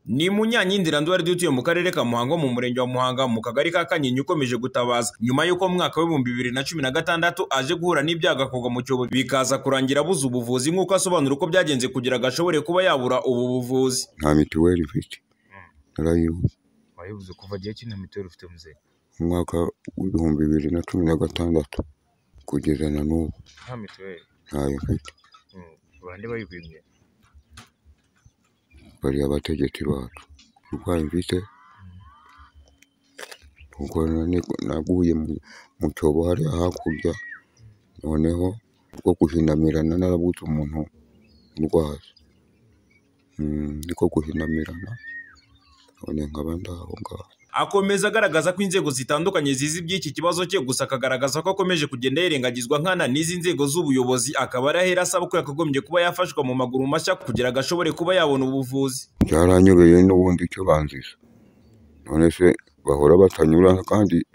Ni mu Nyankindira Nduwari dutuye mu karere ka Muhango mu murenge wa Muhanga mu kagari ka Kanyinya ukomeje gutabaza nyuma y'uko mu mwaka w'ibihumbi bibiri na cumi na gatandatu aje guhura n'ibyago akagwa mu cyobo bikaza kurangira abuze ubuvuzi nk'uko asobanura uko byagenze kugira ngo ashobore kuba yabura ubu buvuzi. nta mituweli mfite narayibuze wayibuze kuva gihe ki nta mituweli ufite muzehe mu mwaka w'ibihumbi bibiri na cumi na gatandatu kugeza na n'ubu nta mituweli ntayo mfite Mm. bande bayikwimye bari abategetsi bacu uburwayi mfite ubwo nani- naguye mu- mu cyobo hariya hakurya noneho bwo guhinamirana narabuze umuntu urwaza Mm, niko guhinamirana none nkaba ndaho ngaho Akomeza agaragaza ko inzego zitandukanye zizi iby'iki kibazo cye gusa akagaragaza ko akomeje kugenda yirengagizwa nkana n'izi nzego z'ubuyobozi akaba ari ahera asaba ko yakagombye kuba yafashwa mu maguru mashya kugira ngo ashobore kuba yabona ubuvuzi. byaranyobeye n'ubundi icyo banziza none se bahora batanyura kandi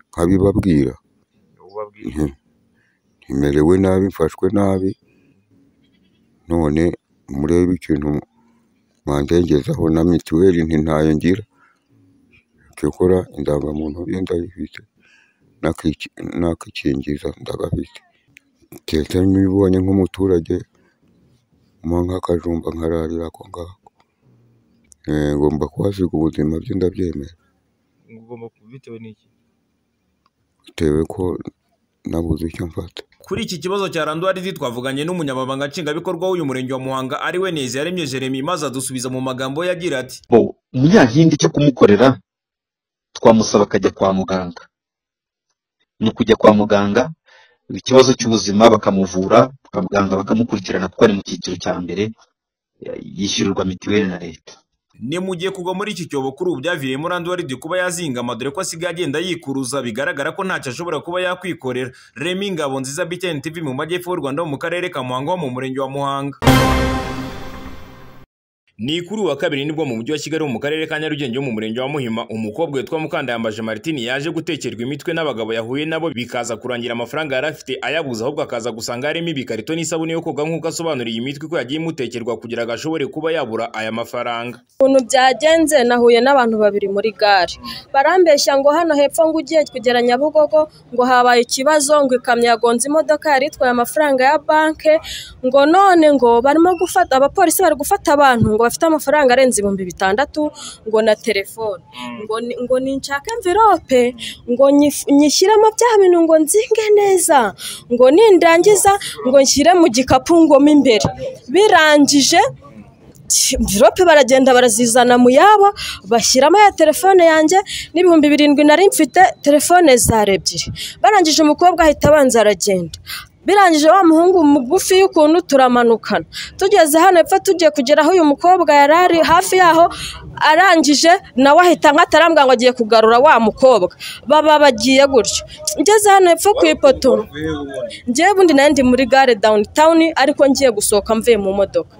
nkabibabwira ubabwira nti- ntimerewe nabi mfashwe nabi none murebe ikintu mwandengezaho na mituweli ntintayo ngira cyokora indangamuntu ye ndayifite n'akiki- n'akikingiza ndagafite keretse nibonye nk'umuturage mpa nk'akajumba nkararira ako ngako Eh, ngomba kuhasiga ubuzima bye ndabyemera ugomba ku- bitewe n'iki bitewe ko nabuze icyo mfata Kuri iki kibazo cya Randwaridi twavuganye n'umunyamabanga nshingwabikorwa w'uyu murenge wa Muhanga ari we Neza yaremye Jeremy maze adusubiza mu magambo ye agira ati bo umunyankindi cyo kumukorera twamusaba akajya kwa muganga ni ukujya kwa muganga ikibazo cy'ubuzima bakamuvura abaganga bakamukurikirana kuko ari mu cyiciro cya mbere yishyurirwa mituweli na leta ni mu gihe kugwa muri iki cyobo kuri ubu byaviriyemo Randwaridi kuba yazingama dore ko asigaye agenda yikuruza bigaragara ko ntacyo ashobora kuba yakwikorera Remy Ngabonziza BTN TV mu majyepfo y'u Rwanda ho mu karere ka Muhanga ho mu murenge wa Muhanga ni kuri uyu wa kabiri nibwo mu mujyi wa Kigali ho mu karere ka Nyarugenge ho mu murenge wa Muhima umukobwa witwa Mukandayambaje Martine yaje gutekerwa imitwe n'abagabo yahuye nabo bikaza kurangira amafaranga yari afite ayabuze ahubwo akaza gusanga harimo ibikarito n'isabune yo koga nk'uko asobanuriye iyi mitwe ko yagiye imutekerwa kugira ngo ashobore kuba yabura aya mafaranga ukuntu byagenze nahuye n'abantu babiri muri gare barambeshya ngo hano hepfo ngo ugiye kugera nyabugogo ngo habaye ikibazo ngo ikamyo yagonze imodoka yari itwaye amafaranga ya banke ngo none ngo barimo gufata abapolisi bari gufata abantu ngo bafite amafaranga arenze ibihumbi bitandatu ngo na telefone ngo ni- ngo ninshake envirope ngo nyif- nyishyiremo bya bintu ngo nzinge neza ngo nindangiza ngo nshyire mu gikapu ngomo imbere birangije mvirope baragenda barazizana mu yabo bashyiramo ya telefone yanjye n'ibihumbi birindwi nari mfite telefone zari ebyiri barangije umukobwa ahita abanza aragenda birangije wa muhungu mugufi y'ukuntu turamanukana tugeze hano epfo tugiye kugera aho uyu mukobwa yari ari hafi yaho arangije nawe ahita nkatarambwa ngo agiye kugarura wa mukobwa baba bagiye gutyo ngeze hano epfo ku ipoto ngewe ubundi nayo ndi muri gare dawunitawuni ariko ngiye gusohoka mvuye mu modoka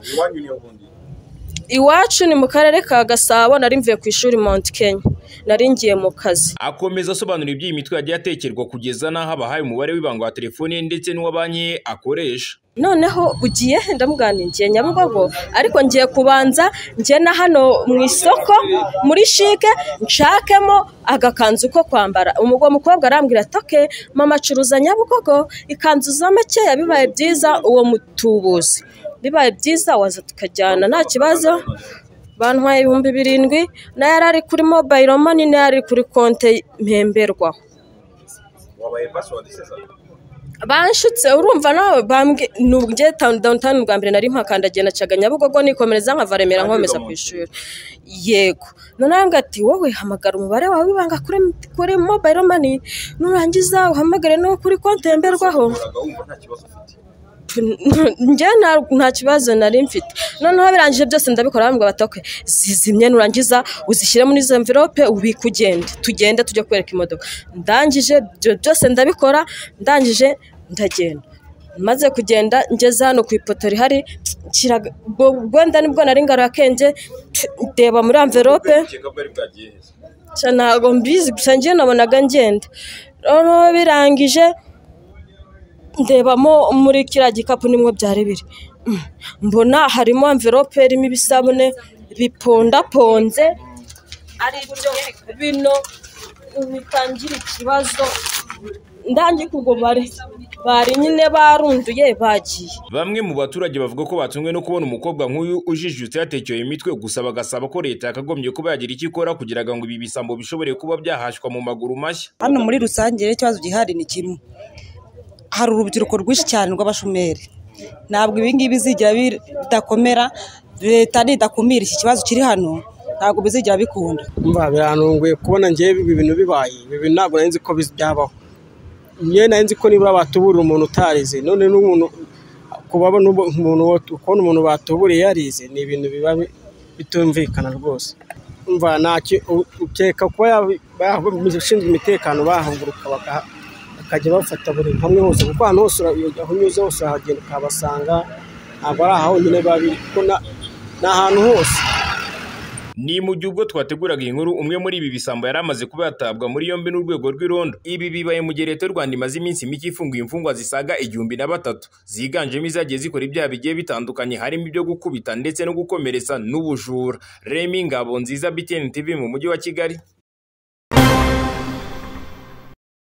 iwacu ni mu karere ka gasabo nari mvuye ku ishuri mount kenya nari ngiye mu kazi akomeza asobanura iby'iyi mitwe yagiye atekerwa kugeza n'aho abahaye umubare w'ibanga wa telefone ye ndetse n'uwa banki ye akoresha noneho ugiye he ndamubwira nti ngiye nyabugogo ariko ngiye kubanza ngiye na hano mu isoko muri shike nshakemo agakanzu ko kwambara umugabo mukobwa arambwira ati oke mama acuruza nyabugogo ikanzu za makeya bibaye byiza uwo mutubuzi bibaye byiza waza tukajyana nta kibazo bantwaye ibihumbi birindwi na yari ari kuri mobayiro mani na yari ari kuri konte mpemberwaho banshutse urumva nawe bambwe nubwo dawunitawuni bwa mbere nari mpakandagiye nacaga nyabugogo nikomereza nkava remera nkomeza ku ishuri yego noneho ati wowe hamagara umubare wawe w'ibanga kuri kuri mobayiro mani nurangiza uhamagare n'uwo kuri konti yemberwaho njye nta- nta kibazo nari mfite noneho birangije byose ndabikora bambwira bati "Okay, zizimye nurangiza uzishyire muri izo mvirope ubike ugende tugende tujye kwereka imodoka ndangije ibyo byose ndabikora ndangije ndagenda maze kugenda ngeze hano ku ipoto rihari nshyira- ubwo- wenda nibwo nari ngarakenge ndeba muri amverope Nshya ntabwo mbizi gusa ngewe nabonaga ngenda noneho birangije ndebamo muri kiriya gikapu nimwo byari biri Mm. mbona harimo amverope irimo ibisabune bipondaponze ari byo bino bitangira ikibazo ndangiye ubwo bari bari nyine barunduye bagiye Bamwe mu baturage bavuga ko batunzwe no kubona umukobwa nk'uyu ujijutse yatekeye imitwe gusa bagasaba ko leta yakagombye kuba yagira icyo ikora kugira ngo ibi bisambo bishobore kuba byahashwa mu maguru mashya hano muri rusange rero ikibazo gihari ni kimwe hari urubyiruko rwinshi cyane rw'abashomeri ntabwo ibi ngibi bizigera bi- bidakomera leta nidakumira iki kibazo kiri hano ntabwo bizigera bikunda umva birantunguye kubona ngewe ibi bintu bibaye ibi bintu ntabwo nari nzi ko biz- byabaho ngewe nari nzi ko nibura batuburira umuntu utarize none n'umuntu kuba n'ubu- umuntu wo- kubona umuntu batuburiye yarize ni ibintu biba bi- bitumvikana rwose umva ntacyo u- ukeka kuba yaba- yaba- abashinzwe umutekano bahaguruka baka- bakajya bafata buri hamwe hose kuko ahantu hose ura- aho unyuze hose urahagenda ukahabasanga ntabwo ari aha honyine biba biri kuko na- ni ahantu hose Ni mu gihe ubwo twateguraga iyi nkuru umwe muri ibi bisambo yari amaze kuba yatabwa muri yombi n'urwego rw'irondo. Ibi bibaye mu gihe leta y'u Rwanda imaze iminsi mike ifunguye imfungwa zisaga igihumbi na batatu ziganjemo izagiye zikora ibyaha bigiye bitandukanye harimo ibyo gukubita ndetse no gukomeretsa n'ubujura. Remy Ngabonziza BTN TV mu mujyi wa Kigali.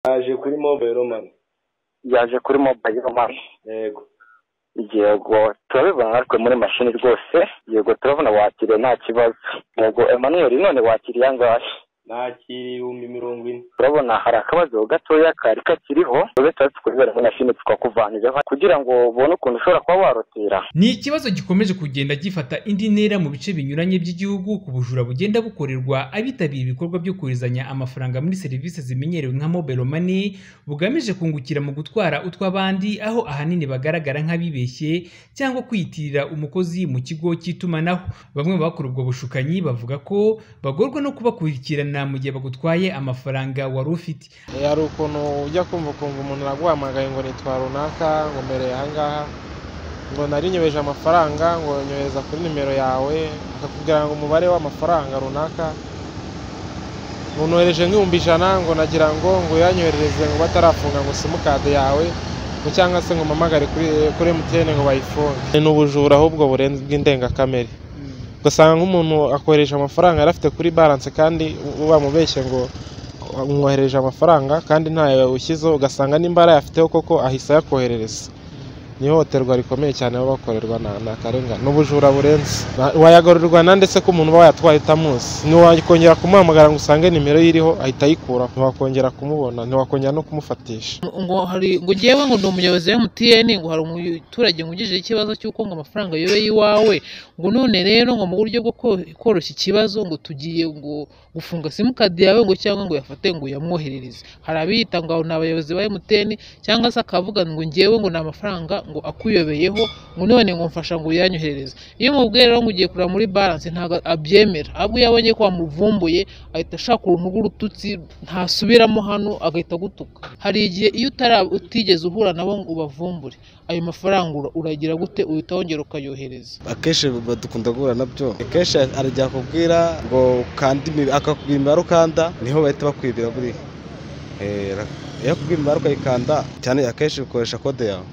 yaje kuri mobile mani yaje kuri mobayiro mani yego yego turabibona natwe muri mashini rwose yego turabona wakiriye nta kibazo yego emmanuel none wakiriye angahe nakira ibihumbi mirongo ine turabona hari akabazo gatoya kari kakiriho tuze tuba tukubibera muri mashini tukakuvanireho kugira ngo ubone ukuntu ushobora kuba warotera ni ikibazo gikomeje kugenda gifata indi ntera mu bice binyuranye by'igihugu ku bujura bugenda bukorerwa abitabiriye ibikorwa byo koherezanya amafaranga muri serivisi zimenyerewe nka mobile money bugamije kungukira mu gutwara utw'abandi aho ahanini bagaragara nk'abibeshye cyangwa kwiyitirira umukozi mu kigo cy'itumanaho bamwe mu bakora ubwo bushukanyi bavuga ko bagorwa no kubakurikirana mu gihe bagutwaye amafaranga wari ufite hari ukuntu ujya kumva ukumva umuntu araguhamagaye ngo nitwa runaka ngo mbereye ahangaha ngo nari nyobeje amafaranga ngo nyohereza kuri nimero yawe akakubwira ngo umubare w'amafaranga runaka ntunyohereje nk'ibihumbi ijana ngo nagira ngo ngo yanyoherereze ngo batarafunga ngo simukade yawe ngo cyangwa se ngo mpamagare kuri kuri emutiyene ngo bayifunge ni ubujura ahubwo burenze bw'indengakamere ugasanga nk'umuntu akohereje amafaranga yari afite kuri baranse kandi bamubeshye ngo umwohereje amafaranga kandi ntayo ushyizeho ugasanga nimba arayafiteho koko ahise ayakoherereza ni ihohoterwa rikomeye cyane baba bakorerwa na ni akarengane ni ubujura burenze Na- wayagororerwa na ndetse ko umuntu uba wayatwaye utamuzi ntiwakongera kumuhamagara ngo usange nimero ye iriho ahita ayikura ntiwakongera kumubona ntiwakongera no kumufatisha ngo hari ngo ngewe ngo ndi umuyobozi wa MTN ngo hari umuturage ngo ugijeje ikibazo cy'uko ngo amafaranga yobeye iwawe ngo none rero ngo mu buryo bwo ko- koroshya ikibazo ngo tugiye ngo gufunga simukadi yawe ngo cyangwa ngo uyafate ngo uyamwoherereze hari abiyita ngo abo ni abayobozi ba MTN cyangwa se akavuga ngo ngewe ngo ni amafaranga ngo akuyobeyeho ngo none ngo mfasha ngo uyanyoherereze iyo umubwiye rero ngo ugiye kureba muri balance ntabwo abyemera ahubwo iyo abonye ko wamuvumbuye ahita ashaka uruntu rw'urututsi ntasubiramo hano agahita agutuka hari igihe iyo utara utigeze uhura nabo ngo ubavumbure ayo mafaranga ura- uragira gute uhita wongera ukayohereza akenshi badukunda guhura nabyo akenshi arajya akubwira ngo ukande imibare akakubwira imibare ukanda niho bahita bakwibira buriya Eh, ra- iyo akubwira imibare ukayikanda cyane akenshi ukoresha kode yawe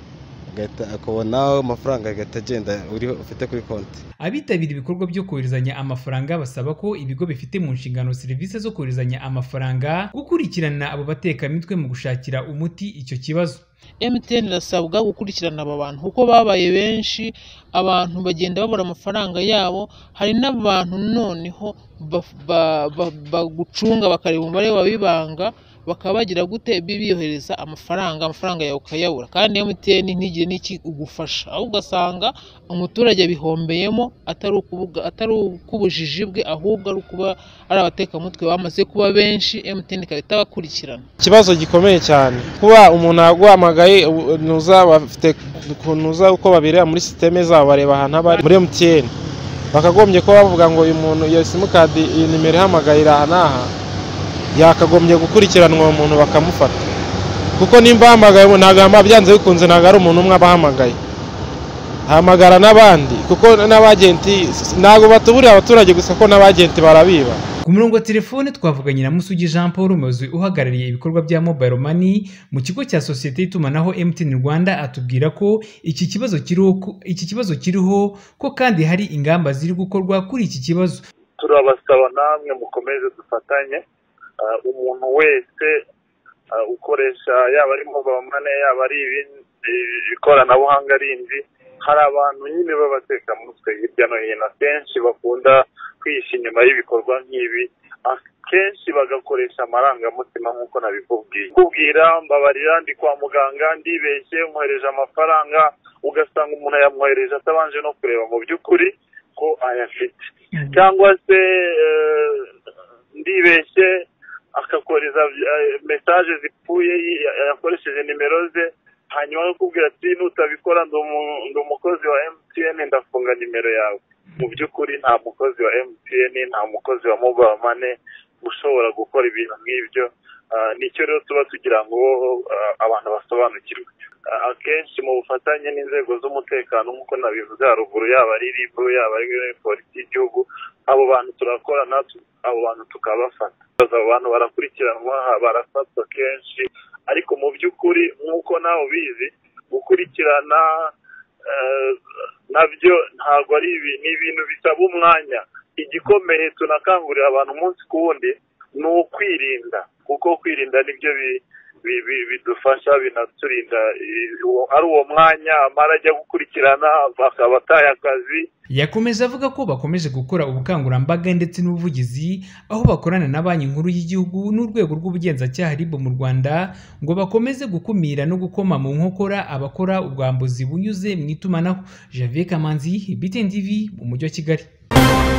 ugahita akubona amafaranga agahita agenda uriho ufite kuri konti abitabira ibikorwa byo koherezanya amafaranga basaba ko ibigo bifite mu nshingano serivisi zo koherezanya amafaranga gukurikirana abo batekamitwe mu gushakira umuti icyo kibazo MTN irasabwa gukurikirana aba bantu kuko babaye benshi abantu bagenda babura amafaranga yabo hari n'abantu noneho baf- ba- ba- bagucunga bakareba umubare wawe w'ibanga bakaba bagira gute bi- biyohereza amafaranga amafaranga yawe ukayabura kandi MTN ntigire n'iki igufasha aho ugasanga umuturage abihombeyemo atari ukubuga- atari uk'ubujiji bwe ahubwo ari ukuba ari abatekamutwe bamaze kuba benshi MTN ikaba itabakurikirana ikibazo gikomeye cyane kuba umuntu yaguhamagaye u- ntuza bafite ukuntu uza uko babireba muri sisiteme zabo bareba ahantu aba ari muri MTN bakagombye kuba bavuga ngo uyu muntu iyo simukadi iyi nimero ihamagarira aha n'aha yakagombye gukurikiranwa uwo muntu bakamufata kuko nimba ahamagaye umuntu ntabwo yamba- byanze bikunze ntabwo ari umuntu umwe abahamagaye hamagara n'abandi kuko n'abagenti ntabwo batuburira abaturage gusa ko n'abagenti barabiba ku murongo wa telefone twavuganye na musugi jean paul umuyobozi uhagarariye ibikorwa bya mobile money mu kigo cya sosiyete y'itumanaho mtn rwanda atubwira ko iki kibazo kiriho ko- iki kibazo kiriho ko kandi hari ingamba ziri gukorwa kuri iki kibazo turabasaba namwe mukomeze dufatanye Ah, umuntu wese ah, ukoresha yaba ari mobile money yaba ari ibindi- eh, ikoranabuhanga rindi hari abantu nyine b'abateka mutwe hirya no hino akenshi bakunda kwihisha inyuma y'ibikorwa nk'ibi akenshi bagakoresha amarangamutima nk'uko nabikubwiye kubwira mbabarira ndi kwa muganga ndibeshye nkohereje amafaranga ugasanga umuntu yamwohereje atabanje no kureba mu by'ukuri ko ayafite cyangwa se eh, ndibeshye akakohereza eh, mesaje zipfuye yi- yakoresheje nimero ze hanyuma akakubwira ati nutabikora ndi umu- ndi umukozi wa emutiyeni ndafunga nimero yawe mu by'ukuri nta mukozi wa emutiyeni nta mukozi wa mobile money ushobora gukora ibintu nk'ibyo Ah, nicyo rero tuba tugira ngo ah, abantu basobanukirwe Ah, akenshi mu bufatanye n'inzego z'umutekano nk'uko nabivuze haruguru yaba ari ribu yaba ari polisi y'igihugu abo bantu turakorana tu- abo bantu tukabafata abo bantu barakurikiranwa barafatwa kenshi ariko mu by'ukuri nk'uko nawe ubizi gukurikirana eh, nabyo ntabwo ari ibi- ni ibintu bisaba umwanya igikomeye tunakangurira abantu umunsi ku wundi ni ukwirinda kuko kwirinda nibyo bi- bi- bi- bidufasha binaturinda i- uwo- ari uwo mwanya amara ajya gukurikirana bakaba ataye akazi yakomeje avuga ko bakomeje gukora ubukangurambaga ndetse n'ubuvugizi aho bakorana na banki nkuru y'igihugu n'urwego rw'ubugenzacyaha RIB mu rwanda ngo bakomeze gukumira no gukoma mu nkokora abakora ubwambuzi bunyuze mu itumanaho javier kamanzi btn tv mu mujyi wa kigali